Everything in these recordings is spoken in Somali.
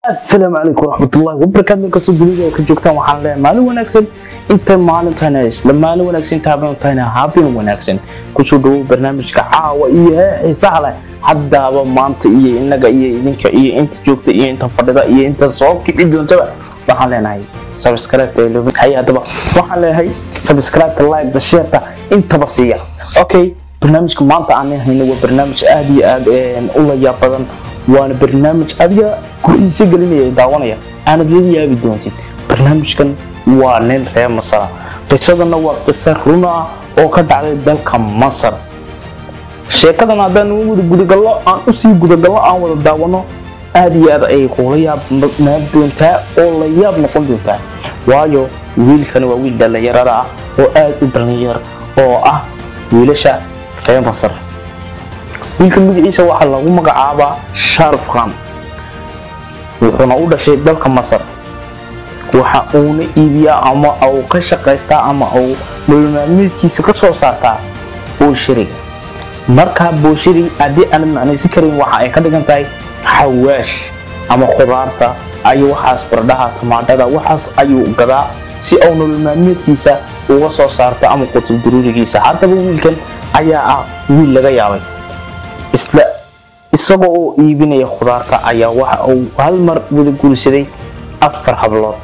asalaamu calaykum waraxmatullahi wabarakaatu markastoo dunida ay ka joogtaan waxaan leeyahay maalin wanaagsan inta maalintayna isla maalin wanaagsan inta habeenutayna habeen wanaagsan kusoo dhawow barnaamijka caawa iyo xiisaha leh haddaaba maanta iyo inaga iyo idinka iyo inta joogta iyo inta fadhida iyo inta soo kici doontaba waxaan leenahay subscribe hay haddaba waxaan leeyahay subscribe like sheerta intaba siiya okay barnaamijka maanta aan hayno waa barnaamij aad iyo aad u layaab badan waana barnaamij adiga ku-iisa gelinaya daawanaya aanad la yaabi doontid barnaamijkan waa nin reer masara qisadana waa qiso run ah oo ka dhacday dalka masar sheekadan haddaan wada gudagallo aan usii gudagallo aan wada daawano aad iyo aad ayay kula yaabnaan doontaa oo la yaab noqon doontaa waayo wiilkani waa wiil dhallinyarada ah oo aad u dhallinyar oo ah wiilasha reer masar wiilka magaciisa waxaa lagu magacaabaa sharaf khan wuxuuna u dhashay dalka masar waxa uuna iibiyaa ama uu ka shaqaystaa ama uu nololmaalmeedkiisa ka soo saartaa booshariga markaa booshari haddii aanad macnaysan karin waxa ay ka dhigan tahay xawaash ama khudaarta ayo waxaas bardhaha tamaadhada waxaas ayuu gadaa si uu nololmaalmeedkiisa uga soo saarto ama qutul duruurigiisa haddaba wiilkan ayaa ah wiil laga yaabay isla isagoo oo iibinaya khudaarta ayaa waxa uu hal mar wada guursaday afar hablood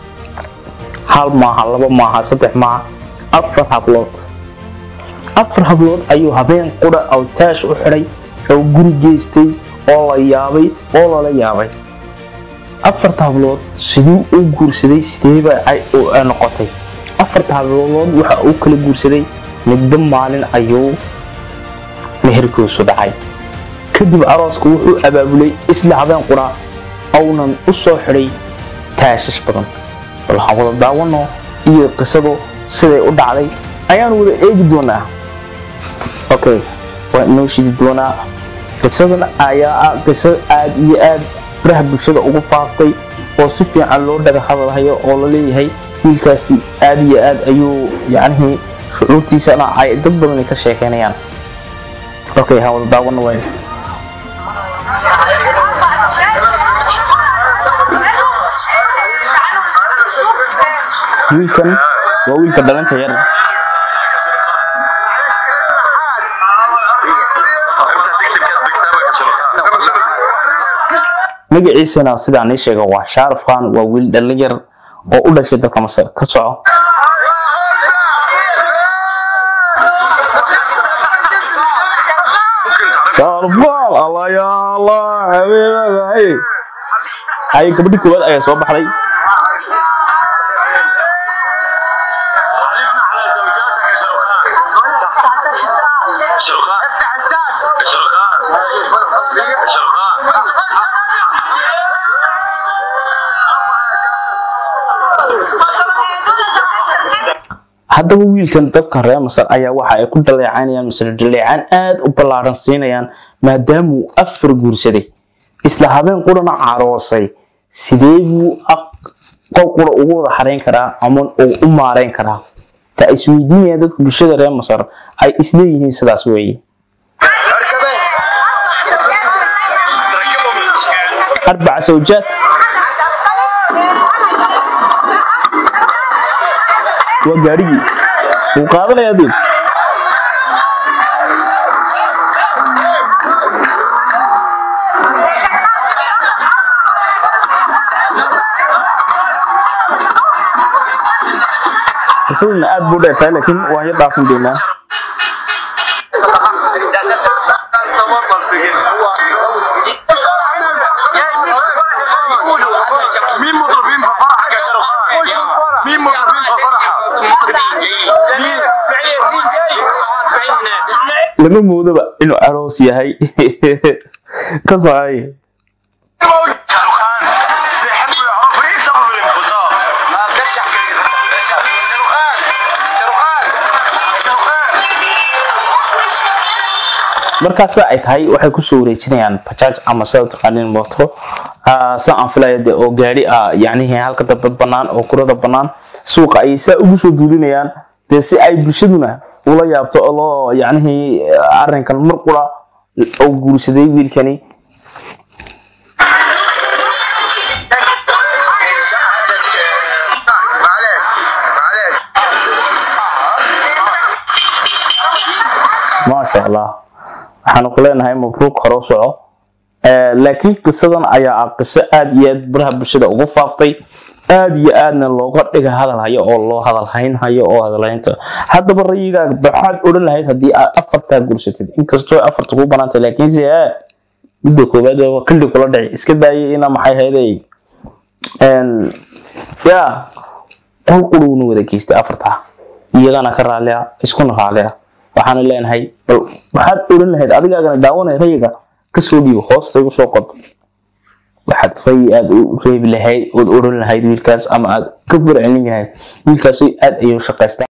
hal maaha laba maaha saddex maaha afar hablood afar hablood ayuu habeen qura oo taash u xidhay oo guri geystay oo la yaabay oo lala yaabay afarta hablood siduu u guursaday sideeba noqotay afarta hablood waxa uu kala guursaday midba maalin ayuu meherkiisu dhacay kadib arooska wuxuu abaabulay isla habeen qura aunan u soo xidhay taashash badan waxaan wada daawano iyo qisadu siday u dhacday ayaan wada eegi doonaa okay waa inoo shidi doonaa qisadan ayaa ah qiso aad iyo aad baraha bulshada ugu faaftay oo si fiican loo dhaga hadalhayo oo la leeyahay wiilkaasi aad iyo aad ayuu yacnihii shucuurtiisana ay dad badan ka sheekeynayaan okay ha wada daawano waay wiilkan waa wiilka dhalinta yar magaciisana sidaan ii sheega waa shaarif khan waa wiil dhalin yar oo u dhashay dalka masar ka soco shaarifkhan allah ya allah habeebahay ay gabadhi koowaad ayaa soo baxday haddaba wiilkan dadka reer masar ayaa waxa ay ku dhaleecaynayaan masar dhaleecaan aad u ballaaran siinayaan maadaamuu afar guursaday isla habeen qurana caroosay sidee buu qof qura ugu wada xarayn karaa ama uu u maarayn karaa ta isweydiinayaan dadka bulshada reer masar ay isleeyihiin sidaas weeye arbaca sawjaad waa gaarigii wuu qaadanaya dib qisaduna aad buu dheertahay laakiin waan yar dhaafin doonaa lama moodaba inuu aroos yahay ka socay markaas ay tahay waxay kusoo wareejinayaan bajaaj ama sida taqaanin mooto sa aan filaya de oo gaari ah yacnihii halka dambe bannaan oo kurada bannaan suuqa ayay saa ugu soo duulinayaan dee si ay bulshaduna ula yaabto oo loo yacnihii arrinkan mar qura oo guursaday wiilkani maasha allah waxaanu ku leenahay mabruuq hore u soco laakiin qisadan ayaa ah qiso aad iyo aad baraha bulshada ugu faaftay aad iyo aadna looga dhiga hadal hayo oo loo hadal hayn hayo oo hadalhaynta haddaba rayigaaga maxaad odhan lahayd haddii aad afartaa gursatid inkastoo afarta kuu banaantay laakiinse midda koowaad waa kaldhi kula dhici iska daayay ina maxay hayday ya qol qurugna wada geystay afartaa iyagana ka raallia iskuna raallia waxaanu leenahay bal waxaad odhan lahayd adigaagana daawanay rayiga kasoo dhiibo hoosta igu soo qod waxaad rayi aad u reebi lahayd ood odhan lahayd wiilkaas ama aad ka burcelin lahayd wiilkaasi aad ayuu shaqaystaa